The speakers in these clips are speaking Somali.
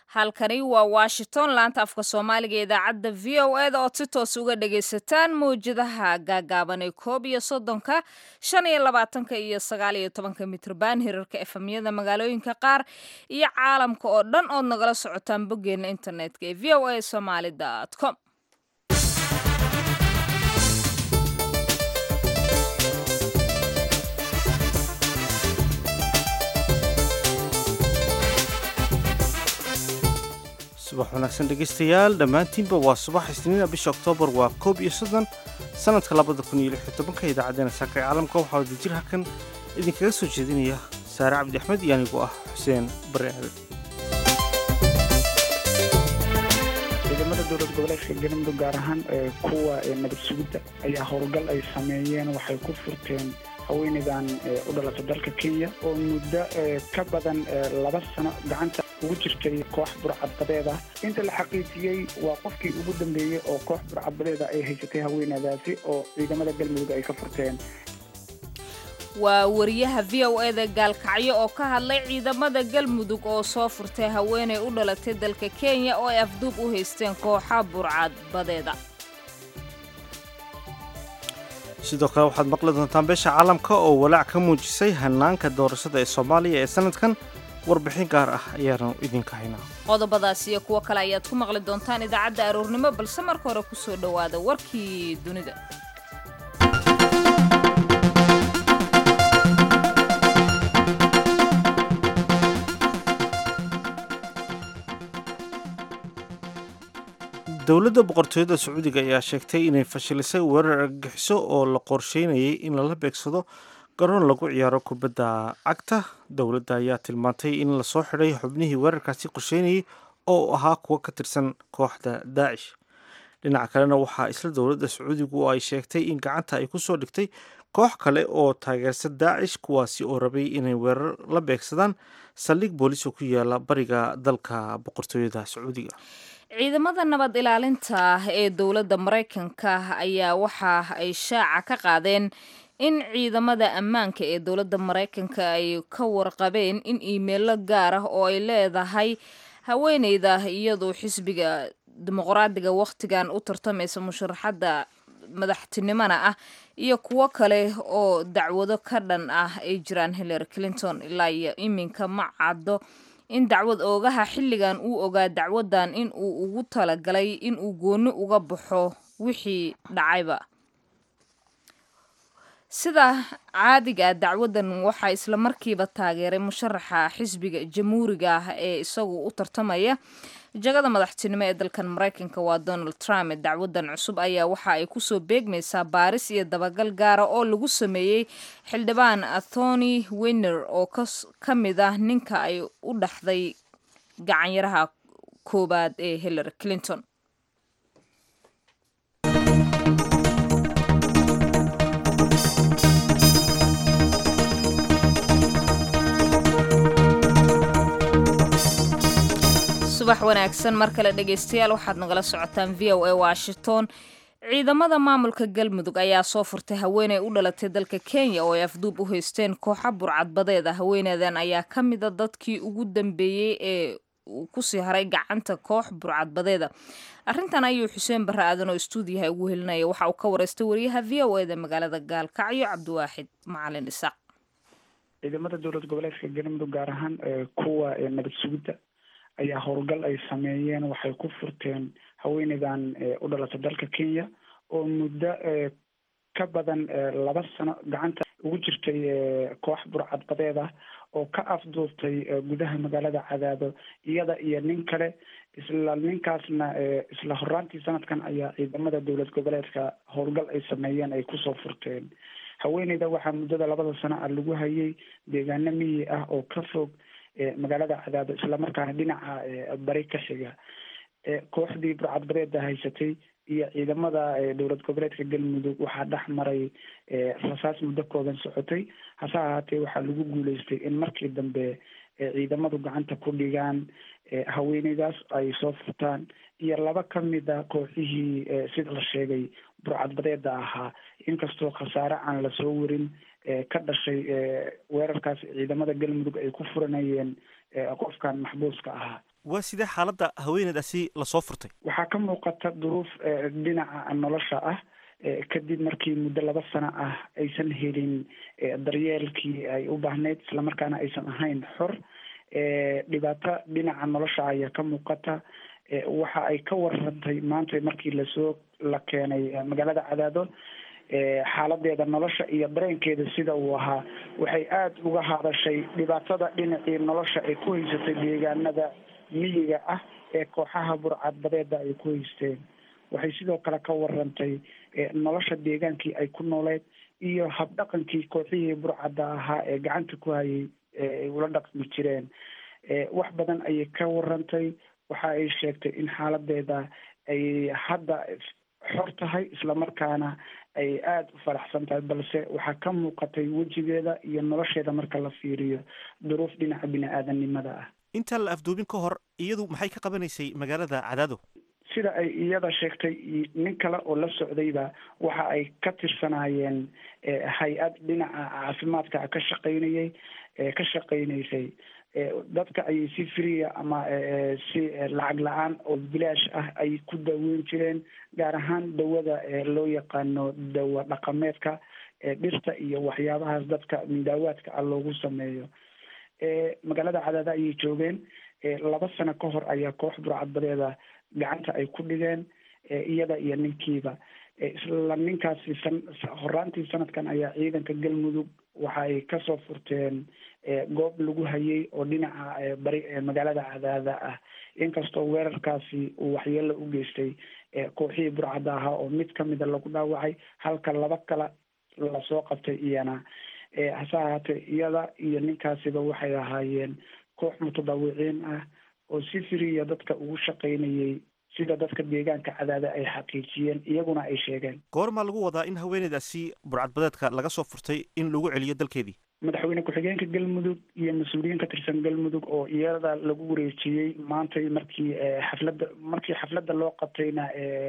halkani waa washington laanta afka soomaaliga ee idaacadda v o eda ood si toos uga dhagaysataan mawjadaha gaagaaban ee koob iyo soddonka shan iyo labaatanka iyo sagaal iyo tobanka mitrban hirarka efemyada magaalooyinka qaar iyo caalamka oo dhan ood nagala socotaan boggeena internetka ee v o a somaali com subax wanaagsan dhegaystayaal dhammaantiinba waa subax isniina bisha oktoobar waa koob iyo soddon sannadka labada kun iyo lix iyo tobanka idaacaddeenna saaka ee caalamka waxaa wadajir halkan idinkaga soo jeedinaya saare cabdi axmed iyo anigoo ah xuseen bare aadan ciidamada dowlad goboleedka galmudug gaar ahaan kuwa nabad sugidda ayaa howlgal ay sameeyeen waxay ku furteen haweeneydan u dhalatay dalka kenya oo muddo ka badan laba sano gacanta ugu jirtay koox burcadbadeed ah inta la xaqiijiyey waa qofkii ugu dambeeyey oo koox burcadbadeeda ay haysatay haweeneydaasi oo ciidamada galmudug ay ka furteen waa wariyaha v o eda gaalkacyo oo ka hadlay ciidamada galmudug oo soo furtay haweeney u dhalatay dalka kenya oo ay afduub u haysteen kooxa burcadbadeeda sidoo kale waxaad maqli doontaan beesha caalamka oo walaac ka muujisay hanaanka doorashada ee soomaaliya ee sanadkan warbixin gaar ah ayaanu idinka haynaa qodobadaas iyo kuwo kale ayaad ku maqli doontaan idaacadda aroornimo balse marka hore ku soo dhowaada warkii dunida dowladda boqortooyada sacuudiga ayaa sheegtay inay fashilisay weerar argagixiso oo la qorsheynayay in lala beegsado garoon lagu ciyaaro kubadda cagta dowladda ayaa tilmaantay in lasoo xidhay xubnihii weerarkaasi qorsheynayay oo ahaa kuwo ka tirsan kooxda daacish dhinaca kalena waxaa isla dowladda sacuudigu ay sheegtay in gacanta ay kusoo dhigtay koox kale oo taageersan daacish kuwaasi oo rabay inay weerar la beegsadaan saldhig booliis oo ku yaala bariga dalka boqortooyada sacuudiga ciidamada nabad ilaalinta ee dowladda maraykanka ayaa waxa ay shaaca ka qaadeen in ciidamada ammaanka ee dowladda maraykanka ay ka warqabeen in iimeelo gaar ah oo ay leedahay haweeneyda iyadoo xisbiga dimuqraadiga wakhtigan u tartamaysa musharaxadda madaxtinimona ah iyo kuwo kale oo dacwado ka dhan ah ay jiraan hillary clinton ilaa iyo iminka ma caddo in dacwad oogaha xilligan uu ogaa dacwadan in uu ugu talagalay in uu gooni uga baxo wixii dhacayba sida caadiga dacwadan waxaa isla markiiba taageeray musharaxa xisbiga jamhuuriga ah ee isagu u tartamaya jagada madaxtinimo ee dalkan maraykanka waa donald trump dacwadan cusub ayaa waxa ay kusoo beegmaysaa baaris iyo dabagal gaara oo lagu sameeyey xildhibaan athony winner oo ka mid ah ninka ay u dhaxday gacanyaraha koowaad ee hillary clinton subax wanaagsan mar kale dhegaystayaal waxaad nagala socotaan v o a washington ciidamada maamulka galmudug ayaa soo furtay haweeney u dhalatay dalka kenya oo ay afduub u haysteen kooxa burcadbadeed ah haweeneydan ayaa ka mida dadkii ugu dambeeyey ee uu kusii haray gacanta koox burcadbadeeda arrintan ayuu xuseen barre aadan oo istuudiyaha ugu helinaya waxa uu ka wareystay wariyaha v o eda magaalada gaalkacyo cabdiwaaxid macalin isaaq ciidamada dowlad goboleedka galmudug gaar ahaan kuwa nabad sugidda ayaa howlgal ay sameeyeen waxay ku furteen haweeneydan u dhalatay dalka kenya oo muddo ka badan laba sano gacanta ugu jirtay koox burcadbadeed ah oo ka afduubtay gudaha magaalada cadaado iyada iyo nin kale isla ninkaasna isla horaantii sanadkan ayaa ciidamada dowlad goboleedka howlgal ay sameeyeen ay kusoo furteen haweeneyda waxaa muddada labada sano ah lagu hayay deegaano miyi ah oo ka fog magaalada cadaado islamarkaana dhinaca bari ka xiga kooxdii burcadbadeeda haysatay iyo ciidamada dowlad goboleedka galmudug waxaa dhex maray rasaas muddo kooban socotay hase ahaatee waxaa lagu guuleystay in markii dambe ciidamadu gacanta ku dhigaan haweeneydaas ay soo furtaan iyo laba ka mida kooxihii sida la sheegay burcadbadeeda ahaa inkastoo khasaare aan lasoo warin ka dhashay weerarkaas ciidamada galmudug ay ku furanayeen qofkan maxbuuska ahaa waa sidee xaaladda haweeneydaasi lasoo furtay waxaa ka muuqata duruuf dhinaca nolosha ah kadib markii muddo laba sano ah aysan helin daryeelkii ay u baahneyd islamarkaana aysan ahayn xor dhibaato dhinaca nolosha ayaa ka muuqata waxa ay ka warantay maanta markii lasoo la keenay magaalada cadaado xaaladeeda nolosha iyo dareenkeeda sida uu ahaa waxay aada uga hadashay dhibaatada dhinacii nolosha ay ku haysatay deegaanada miyiga ah ee kooxaha burcadbadeeda ay ku haysteen waxay sidoo kale ka warantay nolosha deegaankii ay ku nooleed iyo habdhaqankii kooxihii burcadda ahaa ee gacanta ku hayay ay ula dhaqmi jireen wax badan ayay ka warantay waxa ay sheegtay in xaaladeeda ay hadda xor tahay islamarkaana ay aada u faraxsan tahay balse waxaa ka muuqatay wejigeeda iyo nolosheeda marka la fiiriyo duruuf dhinaca bini-aadanimada ah intaan la afduubin ka hor iyadu maxay ka qabanaysay magaalada cadaado sida ay iyada sheegtay nin kale oo la socdayba waxa ay ka tirsanaayeen hay-ad dhinaca caafimaadka ka shaqaynayay ka shaqaynaysay dadka ayay si friya ama si lacag la-aan oo bilaash ah ay ku daaweyn jireen gaar ahaan dawada loo yaqaano dawa dhaqameedka dhirta iyo waxyaabahaas dadka mindaawaadka ah loogu sameeyo magaalada cadaada ayay joogeen laba sano ka hor ayaa koox burcadbadeeda gacanta ay ku dhigeen iyada iyo ninkiiba isla ninkaasi san horaantii sanadkan ayaa ciidanka galmudug waxa ay kasoo furteen goob lagu hayay oo dhinaca bari magaalada cadaada ah inkastoo weerarkaasi uu waxyeelo u geystay kooxihii burcadda ahaa oo mid kamida lagu dhaawacay halka laba kale lasoo qabtay iyana hase ahaatee iyada iyo ninkaasiba waxay ahaayeen koox mutadawiciin ah oo si firiya dadka ugu shaqaynayay sida dadka deegaanka cadaada ay xaqiijiyeen iyaguna ay sheegeen goormaa lagu wadaa in haweeneydaasi burcadbadeedka laga soo furtay in lagu celiyo dalkeedii madaxweyne ku-xigeenka galmudug iyo mas-uuliyiin ka tirsan galmudug oo iyada lagu wareejiyey maantay markii xafladda markii xafladda loo qabtayna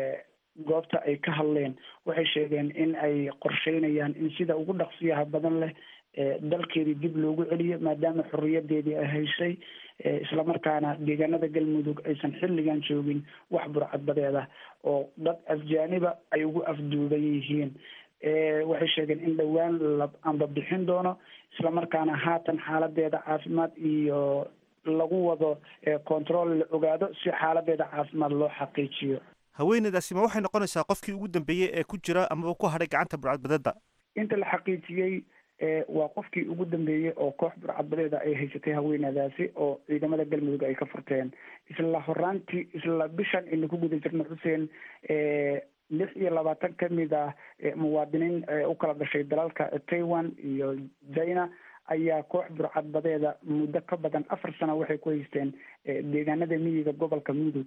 goobta ay ka hadleen waxay sheegeen in ay qorsheynayaan in sida ugu dhaqsiyaha badan leh dalkeedii dib loogu celiyo maadaama xorriyadeedii ay haysay islamarkaana deegaanada galmudug aysan xilligan joogin wax burcadbadeeda oo dad afjaaniba ay ugu afduuban yihiin waxay sheegeen in dhowaan la amba bixin doono islamarkaana haatan xaaladeeda caafimaad iyo lagu wado control la ogaado si xaaladeeda caafimaad loo xaqiijiyo haweeneydaasi ma waxay noqonaysaa qofkii ugu dambeeyey ee ku jira amaba ku hadhay gacanta burcadbadeeda inta la xaqiijiyey waa qofkii ugu dambeeyey oo koox burcadbadeeda ay haysatay haweenadaasi oo ciidamada galmudug ay ka furteen isla horaantii isla bishan aynu ku guda jirno xuseen lix iyo labaatan kamid ah muwaadiniin u kala dhashay dalalka taiwan iyo china ayaa koox burcadbadeeda muddo ka badan afar sano waxay ku haysteen deegaanada miyiga gobolka mudug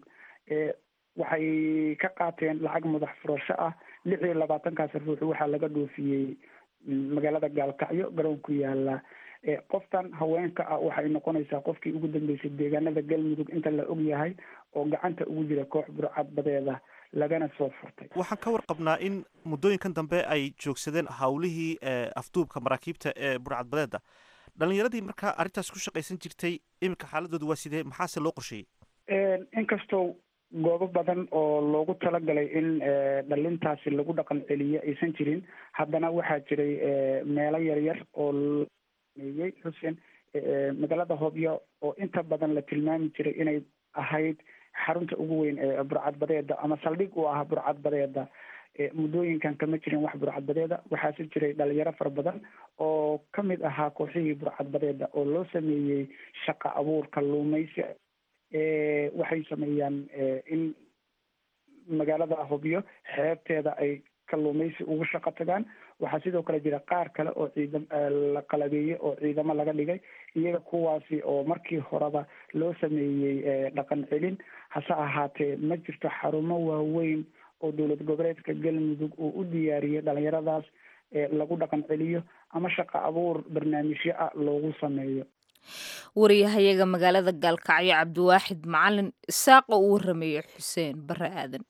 waxay ka qaateen lacag madax furasho ah lix iyo labaatankaas ruux waxaa laga dhoofiyey magaalada gaalkacyo garoon ku yaala qoftan haweenka ah waxay noqonaysaa qofkii ugu dambeysay deegaanada galmudug inta la og yahay oo gacanta ugu jira koox burcadbadeeda lagana soo furtay waxaan ka warqabnaa in muddooyinkan dambe ay joogsadeen hawlihii afduubka maraakiibta ee burcadbadeeda dhalinyaradii markaa arrintaas ku shaqaysan jirtay iminka xaaladooda waa sidee maxaase loo qorsheeyey inkastoo goobo badan oo loogu talagalay in dhalintaasi lagu dhaqan celiyo aysan jirin haddana waxaa jiray meelo yaryar oo meeyey xuseen magaalada hobyo oo inta badan la tilmaami jiray inay ahayd xarunta ugu weyn ee burcadbadeeda ama saldhig u ah burcadbadeeda muddooyinkan kama jirin wax burcadbadeeda waxaase jiray dhalinyaro fara badan oo kamid ahaa kooxihii burcadbadeeda oo loo sameeyey shaqa abuur kalluumaysi waxay sameeyaan in magaalada hobyo xeebteeda ay kalluumaysi ugu shaqo tagaan waxaa sidoo kale jira qaar kale oo ciidam la qalabeeyey oo ciidamo laga dhigay iyaga kuwaasi oo markii horeba loo sameeyey dhaqan celin hase ahaatee ma jirto xarumo waaweyn oo dowlad goboleedka galmudug uu u diyaariyey dhalinyaradaas lagu dhaqan celiyo ama shaqo abuur barnaamijyo ah loogu sameeyo wariyahayaga magaalada gaalkacyo cabdiwaaxid macalin isaaq oo u warameeyey xuseen bare aadan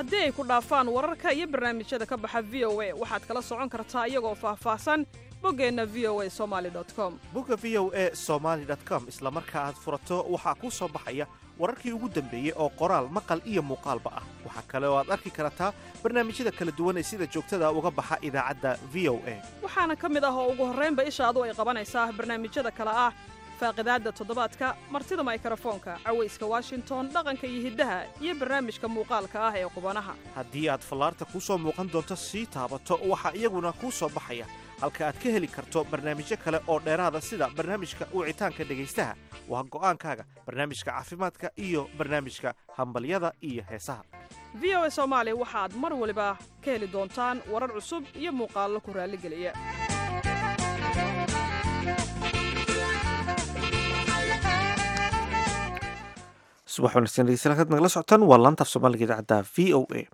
haddii ay ku dhaafaan wararka iyo barnaamijyada ka baxa v o a waxaad kala socon kartaa iyagoo faahfaahsan boggeenna v o a somali com bogga v o a somaali com isla marka aad furato waxaa kuu soo baxaya wararkii ugu dambeeyey oo qoraal maqal iyo muuqaalba ah waxaa kale oo aad arki kartaa barnaamijyada kala duwan ee sida joogtada uga baxa idaacadda v o a waxaana ka mid ah oo ugu horraynba ishaadu ay qabanaysaa barnaamijyada kale ah faaqidaadda toddobaadka martida maykarafoonka cawayska washington dhaqanka iyo hiddaha iyo barnaamijka muuqaalka ah ee qubanaha haddii aad fallaarta kuu soo muuqan doonto sii taabato waxaa iyaguna kuu soo baxaya halka aad ka heli karto barnaamijyo kale oo dheeraada sida barnaamijka wicitaanka dhegaystaha waa go'aankaaga barnaamijka caafimaadka iyo barnaamijka hambalyada iyo heesaha v o a soomaali waxaad mar waliba ka heli doontaan warar cusub iyo muuqaallo ku raalligeliya subax wanaagsan dhegeystayaal halkaad nagala socotaan waa laanta af soomaaliga idaacadda v o a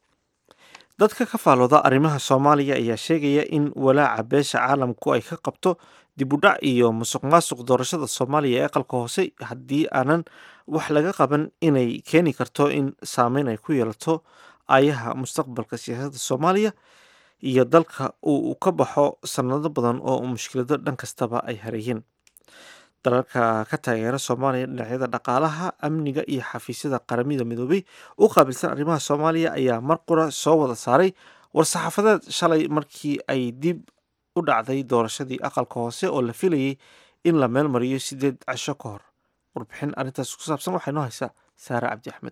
dadka ka faalooda arrimaha soomaaliya ayaa sheegaya in walaaca beesha caalamku ay ka qabto dib u dhac iyo musuq maasuq doorashada soomaaliya ee aqalka hoose haddii aanan wax laga qaban inay keeni karto in saameyn ay ku yeelato ayaha mustaqbalka siyaasadda soomaaliya iyo dalka uu ka baxo sanado badan oo mushkilado dhan kastaba ay hareeyeen dalalka ka taageera soomaaliya dhinacyada dhaqaalaha amniga iyo xafiisyada qaramada midoobay u qaabilsan arrimaha soomaaliya ayaa mar qura soo wada saaray war-saxaafadeed shalay markii ay dib u dhacday doorashadii aqalka hoose oo la filayay in la meel mariyo sideed casho ka hor warbixin arrintaas ku saabsan waxaa inoo haysaa saare cabdi axmed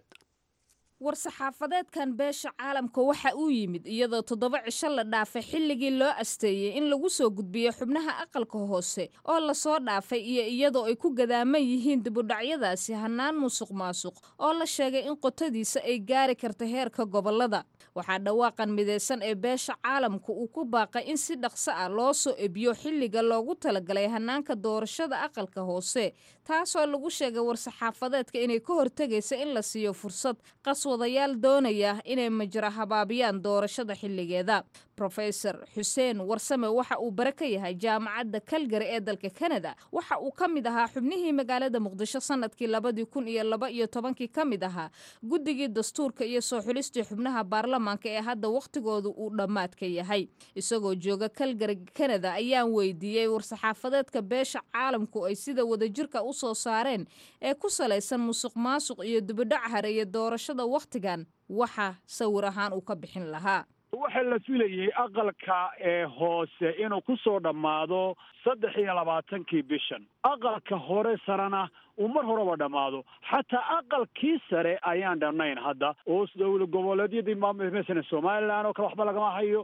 war-saxaafadeedkan beesha caalamka waxa uu yimid iyadoo toddoba cisho la dhaafay xilligii loo asteeyey in lagu soo gudbiyo xubnaha aqalka hoose oo lasoo dhaafay iyo iyadoo ay ku gadaaman yihiin dibudhacyadaasi hannaan musuq maasuq oo la sheegay in qotadiisa ay gaari karta heerka gobollada waxaa dhawaaqan midaysan ee beesha caalamka uu ku baaqay in si dhaqso ah loo soo ebiyo xilliga loogu talagalay hannaanka doorashada aqalka hoose taasoo lagu sheegay war-saxaafadeedka inay ka hortegaysa in la siiyo fursad qaswadayaal doonaya inay majra habaabiyaan doorashada xilligeeda rofeor xuseen warsame waxa uu bare ka yahay jaamacadda kalgari ee dalka kanada waxa uu ka mid ahaa xubnihii magaalada muqdisho sanadkii labadii kun iyo laba iyo tobankii ka mid ahaa guddigii dastuurka iyo soo xulistii xubnaha baarlamaanka ee hadda wakhtigooda uu dhammaadka yahay isagoo jooga kalgari kanada ayaan weydiiyey war-saxaafadeedka beesha caalamku ay sida wadajirka u soo saareen ee ku salaysan musuq maasuq iyo dibidhac hareeya doorashada wakhtigan waxa sawir ahaan uu ka bixin lahaa waxaa la filayey aqalka ee hoose inuu ku soo dhammaado saddex iyo labaatankii bishan aqalka hore sarena uu mar horeba dhammaado xataa aqalkii sare ayaan dhannayn hadda oo dowla goboleedyadii masalan somalilan oo kale waxba lagama hayo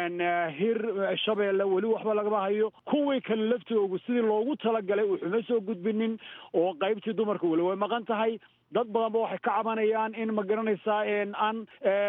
hir shabeelle weli waxba lagama hayo kuwii kale laftoogu sidii loogu talagalay wuxuma soo gudbinin oo qaybtii dumarka weli way maqan tahay dad badanba waxay ka cabanayaan in ma garanaysaa aan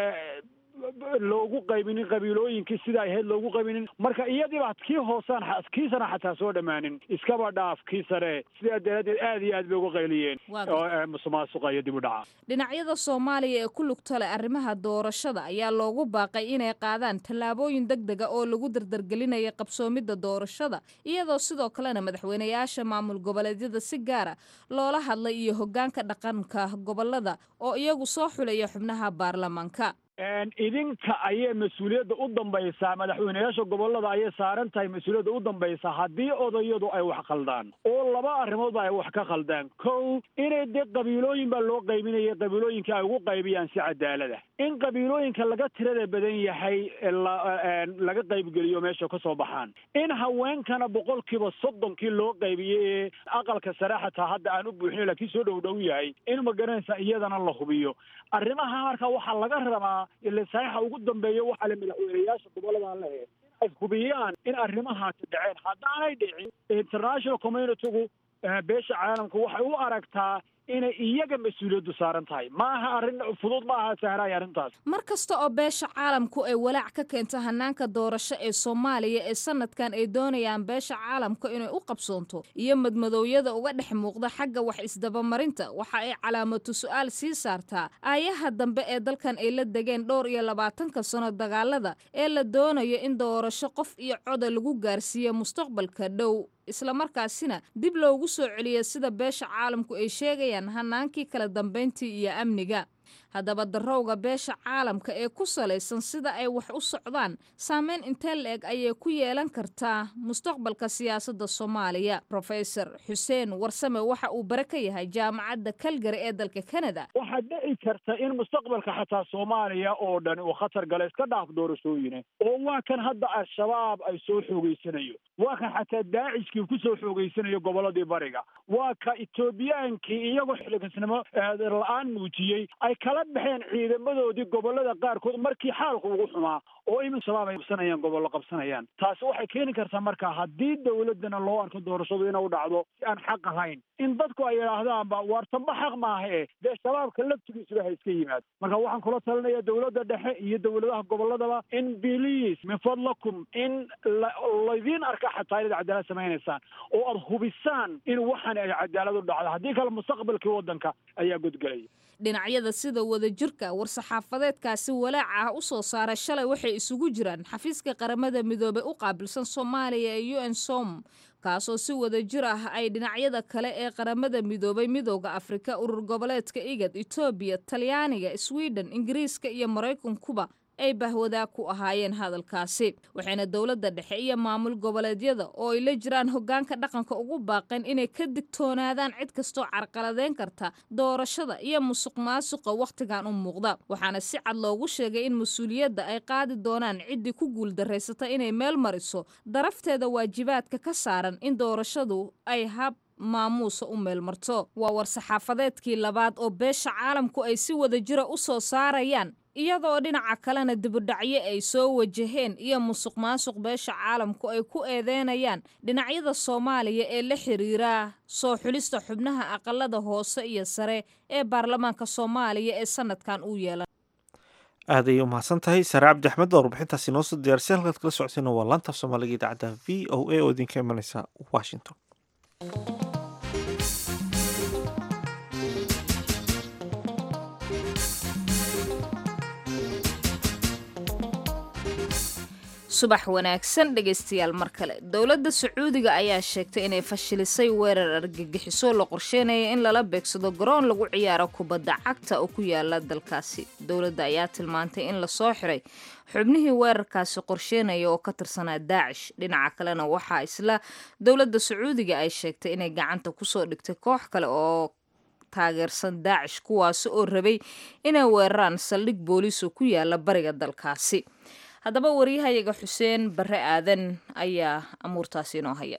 loogu qaybinin qabiilooyinkii sida ay ahayd loogu qaybinin marka iyadiiba kii hoosaan kiisana xataa soo dhammaanin iskaba dhaaf kii sare sidaa daraaddeed aad iyo aad bay uga qayliyeen musuqmaasuqa iyo dib u dhaca dhinacyada soomaaliya ee ku lugta leh arrimaha doorashada ayaa loogu baaqay inay qaadaan tallaabooyin deg dega oo lagu dardargelinaya qabsoomidda doorashada iyadoo sidoo kalena madaxweynayaasha maamul goboleedyada si gaara loola hadlay iyo hoggaanka dhaqanka gobolada oo iyagu soo xulaya xubnaha baarlamaanka idinka ayay mas-uuliyadda u dambaysaa madaxweyneyaasha gobolada ayay saaran tahay mas-uuliyadda u dambaysaa haddii odayadu ay wax khaldaan oo laba arrimoodba ay wax ka khaldaan kow inay dee qabiilooyin baa loo qaybinaya qabiilooyinka ay ugu qaybiyaan si cadaalada in qabiilooyinka laga tirada badan yahay laga qaybgeliyo meesha ka soo baxaan in haweenkana boqolkiiba soddonkii loo qaybiyey ee aqalka sare xataa hadda aan u buuxin laakiin soo dhow dhow yahay in ma garanaysa iyadana la hubiyo arrimaha marka waxaa laga rabaa ile saxiixa ugu dambeeya waxaa le madaxweyneyaasha gobolladan lehe ay hubiyaan in arrimahaasi dhaceen haddaanay dhicin international communitygu beesha caalamka waxay u aragtaa inay iyaga mas-uuliyaddu saaran tahay maaha arrin fudud ma aha sahraay arrintaas mar kasta oo beesha caalamku ay walaac ka keento hanaanka doorasho ee soomaaliya ee sanadkan ay doonayaan beesha caalamka inay u qabsoonto iyo madmadoowyada uga dhex muuqda xagga wax isdabamarinta waxa ay calaamatu su-aal sii saartaa aayaha dambe ee dalkan ay la degeen dhowr iyo labaatanka sano dagaalada ee la doonayo in doorasho qof iyo coda lagu gaarsiiyo mustaqbalka dhow islamarkaasina dib loogu soo celiyo sida beesha caalamku ay sheegayaan hanaankii kala dambayntii iyo amniga haddaba darowga beesha caalamka ee ku salaysan sida ay wax u socdaan saameyn intee la-eg ayay ku yeelan kartaa mustaqbalka siyaasadda soomaaliya rofesor xuseen warsame waxa uu bare ka yahay jaamacadda kalgari ee dalka kanada waxaa dhici karta in mustaqbalka xataa soomaaliya oo dhan uu khatar gala iska dhaaf doorashooyine oo waa kan hadda al-shabaab ay soo xoogeysanayo waa kan xataa daacishkii ku soo xoogeysanayo gobolladii bariga waa ka etoobiyaankii iyagoo xiligasnimo la-aan muujiyey ay kala baxeen ciidamadoodii gobollada qaarkood markii xaalku ugu xumaa oo imin shabaab ay qabsanayaan gobollo qabsanayaan taasi waxay keeni kartaa marka haddii dowladdana loo arko doorashadu inuu dhacdo si aan xaq ahayn in dadku ay yidhaahdaanba waar tamba xaq maaha e dee shabaabka laftigiisuba ha iska yimaado marka waxaan kula talinaya dowladda dhexe iyo dowladaha gobolladaba in biliis min fadlakum in laydiin arka xataa inaad cadaalad samaynaysaan oo aada hubisaan in waxan ay cadaalad u dhacdo haddii kale mustaqbalkii waddanka ayaa godgelaya dhinacyada sida wadajirka war-saxaafadeedkaasi walaaca ah u soo saaray shalay waxay isugu jiraan xafiiska qaramada midoobey u qaabilsan soomaaliya ee u n som kaasoo si wadajir ah ay dhinacyada kale ee qaramada midoobay midooda afrika urur goboleedka igad etoobiya talyaaniga sweden ingiriiska iyo maraykankuba ay bahwadaag ku ahaayeen hadalkaasi waxayna dowladda dhexe iyo maamul goboleedyada oo ay la jiraan hoggaanka dhaqanka ugu baaqeen inay ka digtoonaadaan cid kastoo carqaladeyn karta doorashada iyo musuq maasuqa wakhtigan u muuqda waxaana si cad loogu sheegay in mas-uuliyadda ay qaadi doonaan ciddii ku guuldarraysata inay meel mariso darafteeda waajibaadka ka saaran in doorashadu ay hab maamuusa u meelmarto waa war-saxaafadeedkii labaad oo beesha caalamku ay si wadajira u soo saarayaan iyadoo dhinaca kalena dibudhacyo ay soo wajaheen iyo musuq maasuq beesha caalamku ay ku eedeynayaan dhinacyada soomaaliya ee la xiriira soo xulista xubnaha aqalada hoose iyo sare ee baarlamaanka soomaaliya ee sanadkan u yeelan aad ayay umahadsan tahay sare cabdi axmed oo warbixintaasi noo soo diyaarisay halkaad kala socoteen waa laanta af soomaaliga idaacadda v o a oo idinka imanaysa washington subax wanaagsan dhegaystayaal mar kale dowladda sacuudiga ayaa sheegtay inay fashilisay weerar argagixiso la qorsheynaya in lala beegsado garoon lagu ciyaaro kubadda cagta oo ku yaala dalkaasi dowladda ayaa tilmaantay in lasoo xiray xubnihii weerarkaasi qorsheynaya oo ka tirsanaa daacish dhinaca kalena waxaa isla dowladda sacuudiga ay sheegtay inay gacanta kusoo dhigtay koox kale oo taageersan daacish kuwaasi oo rabay inay weeraraan saldhig booliis oo ku yaala bariga dalkaasi haddaba waryahayaga xuseen bare aadan ayaa amuurtaasi inoo haya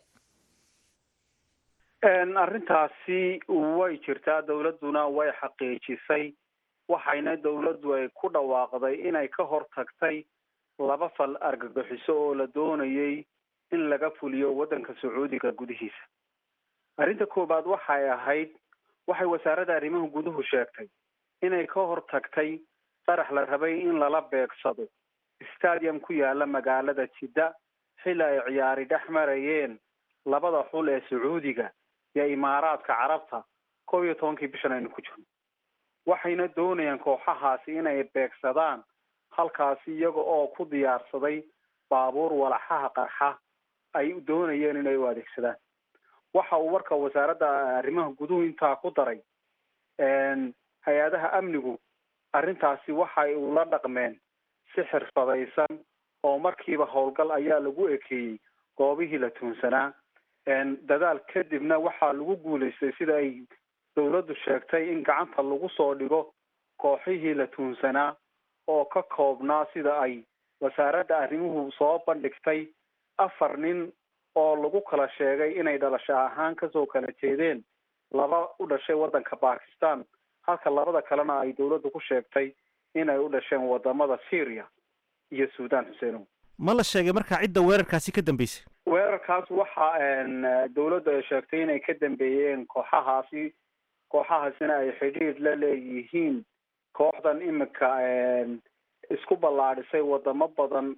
arrintaasi way jirtaa dowladduna way xaqiijisay waxayna dowladdu ay ku dhawaaqday inay ka hor tagtay laba fal argagixiso oo la doonayay in laga fuliyo waddanka sacuudiga gudihiisa arrinta koowaad waxay ahayd waxay wasaaradda arrimaha guduhu sheegtay inay ka hor tagtay qarax la rabay in lala beegsado stadium ku yaala magaalada jidda xilli ay ciyaari dhex marayeen labada xul ee sacuudiga iyo imaaraadka carabta kow iyo tobankii bishan aynu ku jirno waxayna doonayaan kooxahaasi inay beegsadaan halkaasi iyaga oo ku diyaarsaday baabuur walaxaha qarxa ay doonayeen inay u adeegsadaan waxa uu warka wasaaradda arrimaha guduhu intaa ku daray hay-adaha amnigu arrintaasi waxay ula dhaqmeen si xirfadaysan oo markiiba howlgal ayaa lagu ekeeyey goobihii la tuunsanaa dadaal kadibna waxaa lagu guulaystay sida ay dowladdu sheegtay in gacanta lagu soo dhigo kooxihii la tuunsanaa oo ka koobnaa sida ay wasaaradda arrimuhu soo bandhigtay afar nin oo lagu kala sheegay inay dhalasho ahaan kasoo kala jeedeen laba u dhashay waddanka bakistan halka labada kalena ay dowladdu ku sheegtay inay u dhasheen wadamada syria iyo sudan xuseenow ma la sheegay markaa cidda weerarkaasi ka dambeysay weerarkaas waxa dowladdu ay sheegtay inay ka dambeeyeen kooxahaasi kooxahaasina ay xidhiidh la leeyihiin kooxdan imika isku ballaadhisay wadamo badan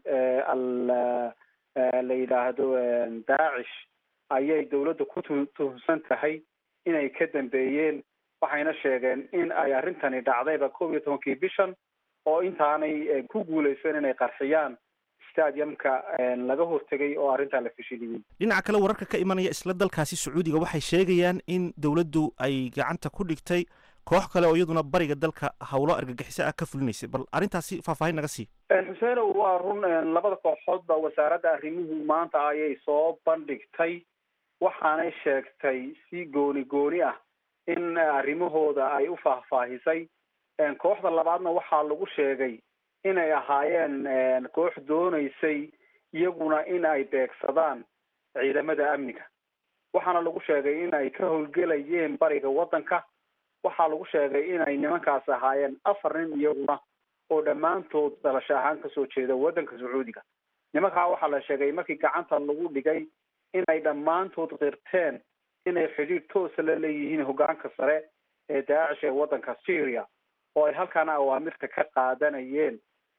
la yidhaahdo daacish ayay dowladda ku tuhunsan tahay inay ka dambeeyeen waxayna sheegeen in ay arrintani dhacdayba kow iyo tobankii bishan oo intaanay ku guulaysan inay qarxiyaan stadiumka laga hortegay oo arrintaa la fashiliyey dhinaca kale wararka ka imanaya isla dalkaasi sacuudiga waxay sheegayaan in dowladdu ay gacanta ku dhigtay koox kale oo iyaduna bariga dalka howlo argagixiso ah ka fulinaysay bal arrintaasi faahfaahin naga sii xuseenow waa run labada kooxoodba wasaaradda arrimuhu maanta ayay soo bandhigtay waxaanay sheegtay si gooni gooni ah in arrimahooda ay u faahfaahisay kooxda labaadna waxaa lagu sheegay inay ahaayeen koox doonaysay iyaguna in ay beegsadaan ciidamada amniga waxaana lagu sheegay in ay ka howlgelayeen bariga waddanka waxaa lagu sheegay inay nimankaas ahaayeen afar nin iyaguna oo dhammaantood dhalasho ahaan kasoo jeeda waddanka sacuudiga nimankaa waxaa la sheegay markii gacanta lagu dhigay inay dhammaantood qirteen inay xidhiir toosa la leeyihiin hoggaanka sare ee daacish ee waddanka syria oo ay halkaana awaamirta ka qaadanayeen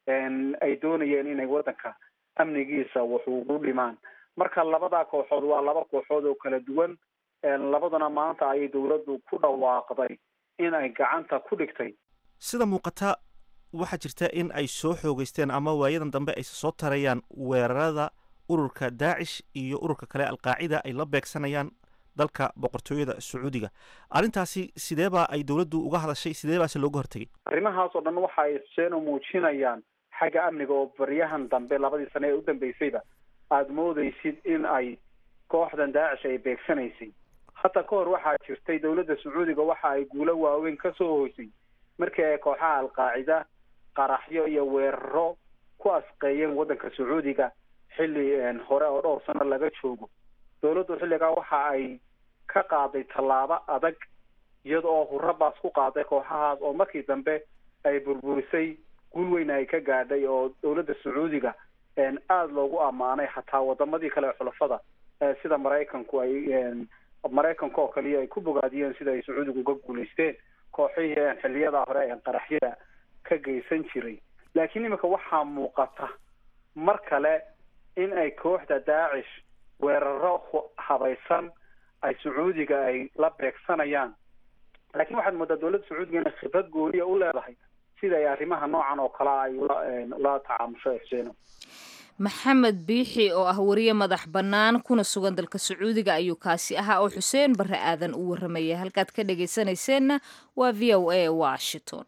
ay doonayeen inay waddanka amnigiisa wax ugu dhimaan marka labadaa kooxood waa laba kooxood oo kala duwan labaduna maanta ayay dawladdu ku dhawaaqday in ay gacanta ku dhigtay sida muuqata waxaa jirta in ay soo xoogeysteen ama waayadan dambe ay soo tarayaan weerarada ururka daacish iyo ururka kale alqaacida ay la beegsanayaan dalka boqortooyada sacuudiga arrintaasi sideebaa ay dowladdu uga hadashay sidee baase looga hortegay arrimahaas oo dhan waxa ay xuseen u muujinayaan xagga amniga oo baryahan dambe labadii sane ee u dambeysayba aada moodeysid in ay kooxdan daacish ay beegsanaysay hata ka hor waxaa jirtay dowladda sacuudiga waxa ay guulo waaweyn kasoo hoysay markii ay kooxaha alqaacida qaraxyo iyo weeraro ku asqeeyeen waddanka sacuudiga xilli hore oo dhowr sano laga joogo dowladdu xilligaa waxa ay ka qaaday tallaabo adag iyada oo hurabaas ku qaaday kooxahaas oo markii dambe ay burburisay guul weyn ay ka gaadhay oo dowladda sacuudiga aada loogu ammaanay xataa wadamadii kale ee xulafada sida maraykanku ay maraykanka oo kaliya ay ku bogaadiyeen sida ay sacuudiga uga guulaysteen kooxihii xiliyada hore ee qaraxyada ka geysan jiray laakiin iminka waxaa muuqata mar kale in ay kooxda daacish weeraro habaysan ay sacuudiga ay la beegsanayaan laakiin waxaad moodaa dowladda sacuudiga inay khibrad gooniya u leedahay sida ay arrimaha noocan oo kale ay ula ula tacaamusho xuseeno maxamed biixi oo ah wariye madax bannaan kuna sugan dalka sacuudiga ayuu kaasi ahaa oo xuseen barre aadan u warramaya halkaad ka dhagaysanayseena waa v o a washington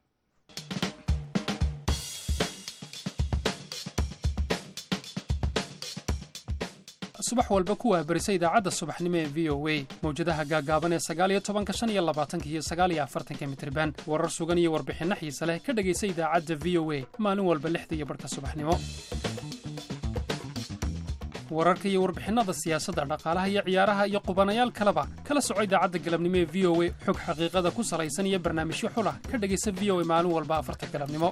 subax walba ku wahbarisa idaacadda subaxnimo ee v o a mawjadaha gaagaaban ee sagaaliyo tobanka shan iyo labaatanka iyo sagaaliyo afartanka mitriban warar sugan iyo warbixinno xiise leh ka dhegaysa idaacadda v o a maalin walba lixda iyo barhka subaxnimo wararka iyo warbixinnada siyaasadda dhaqaalaha iyo ciyaaraha iyo qubanayaal kaleba kala soco idaacadda galabnimo ee v o a xog xaqiiqada ku salaysan iyo barnaamijyo xulah ka dhegaysa v o a maalin walba afarta galabnimo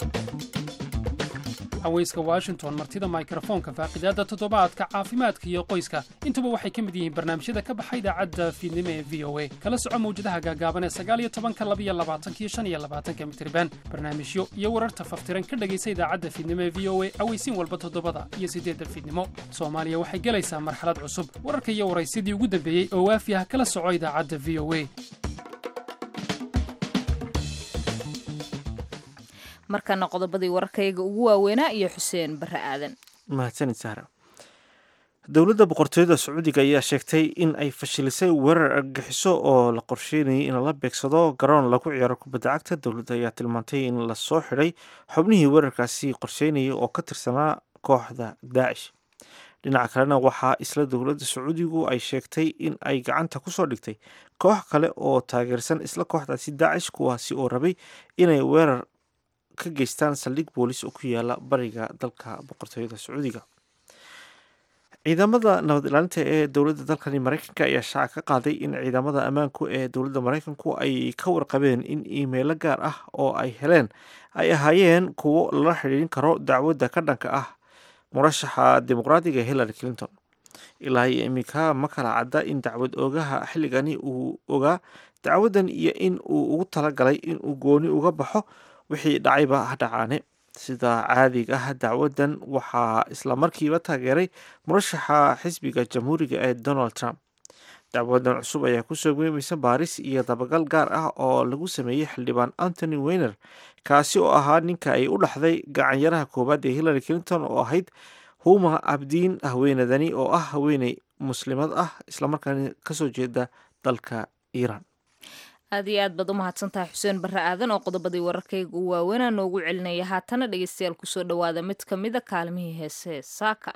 haweyska washington martida mikrofoonka faaqidaadda toddobaadka caafimaadka iyo qoyska intuba waxay ka mid yihiin barnaamijyada ka baxa idaacadda fiidnimo ee v o a kala soco mawjadaha gaagaaban ee sagaaliyo tobanka labiyo labaatankiyo shan iyo labaatanka mitriban barnaamijyo iyo wararta faftiran ka dhegaysa idaacadda fiidnimo ee v o a aweysiin walba toddobada iyo siddeedda fiidnimo soomaaliya waxay gelaysaa marxalad cusub wararka iyo waraysidii ugu dambeeyey oo waafi ah kala soco idaacadda v o a markana qodobadii wararkayga ugu waaweynaa iyo xuseen barre aadan mahadsanid sahra dowladda boqortooyada sacuudiga ayaa sheegtay in ay fashilisay weerar argagixiso oo la qorsheynayay in lala beegsado garoon lagu ciyaaro kubadda cagta dowladda ayaa tilmaantay in lasoo xidhay xubnihii weerarkaasi qorsheynayay oo ka tirsanaa kooxda daacish dhinaca kalena waxaa isla dowladda sacuudigu ay sheegtay in ay gacanta kusoo dhigtay koox kale oo taageersan isla kooxdaasi daacish kuwaasi oo rabay inay weerar ka geystaan saldhig boolis oo ku yaala bariga dalka boqortooyada sacuudiga ciidamada nabad ilaalinta ee dowladda dalkani mareykanka ayaa shaaca ka qaaday in ciidamada ammaanku ee dowladda mareykanku ay ka warqabeen in iimeilo gaar ah oo ay heleen ay ahaayeen kuwo lala xidhiirin karo dacwadda ka dhanka ah murashaxa dimuqraadiga hillary clinton ilaa iyo iminka ma kala cadda in dacwad oogaha xilligani uu ogaa dacwaddan iyo in uu ugu talagalay in uu gooni uga baxo wixii dhacayba ha dhacaane sida caadiga ah dacwaddan waxaa islamarkiiba taageeray murashaxa xisbiga jamhuuriga ee donald trump dacwaddan cusub ayaa kusoo geemaysa baaris iyo dabagal gaar ah oo lagu sameeyey xildhibaan antony weiner kaasi oo ahaa ninka ay u dhaxday gacanyaraha koowaad ee hillary clinton oo ahayd huma abdiin haweenadani oo ah haweeney muslimad ah islamarkaana kasoo jeeda dalka iiraan aad iyo aad baad u mahadsantahay xuseen barre aadan oo qodobadii wararkayga u waaweynaa noogu celinaya haatana dhegeystayaal kusoo dhowaada mid ka mida kaalmihii heese saaka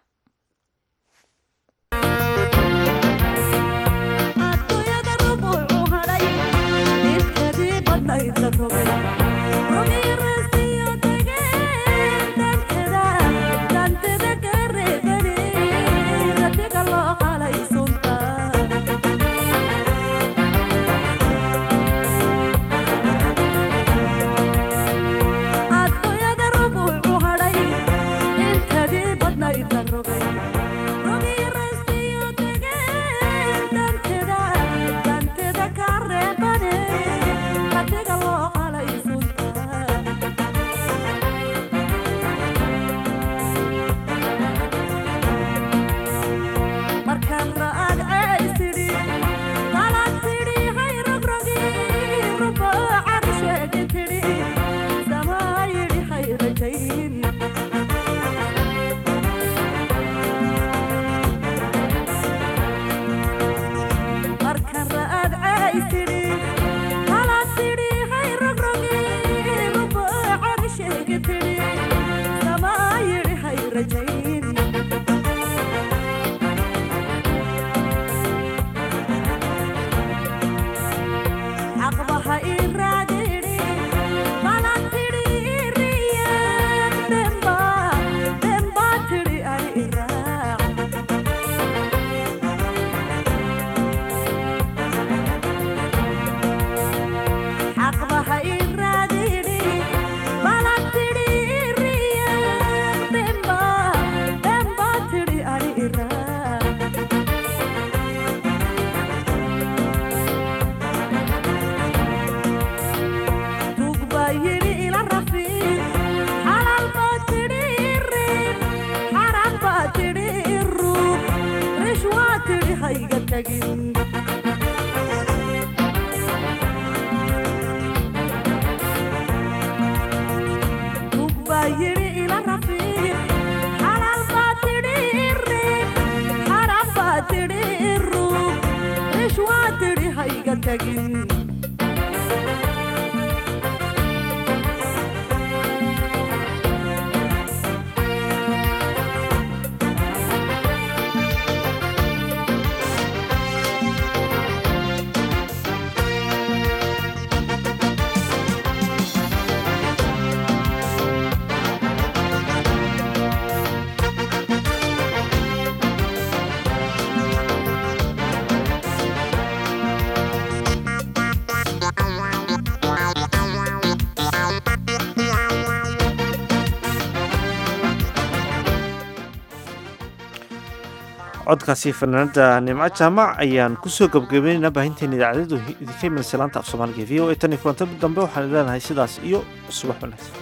codkaasi fanaanada nimco jaamac ayaan kusoo gabagabaynaynaa baahinteena idaacadadu idinka imanaysa laanta af soomaaliga v o a tan iyo kulanta dambe waxaan leenahay sidaas iyo subax wanaagsan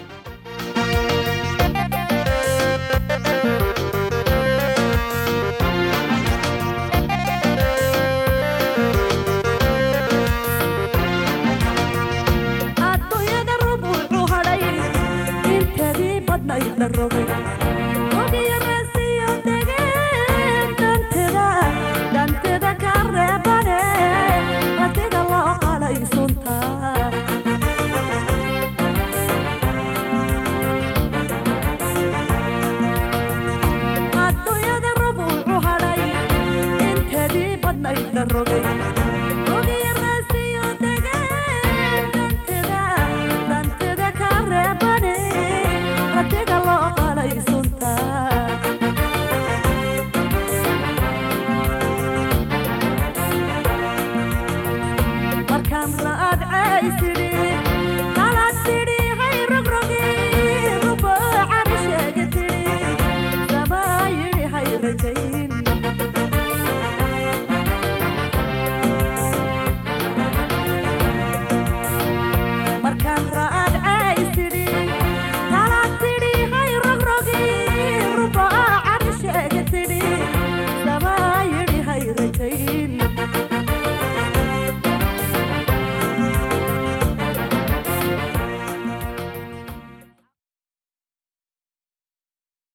roga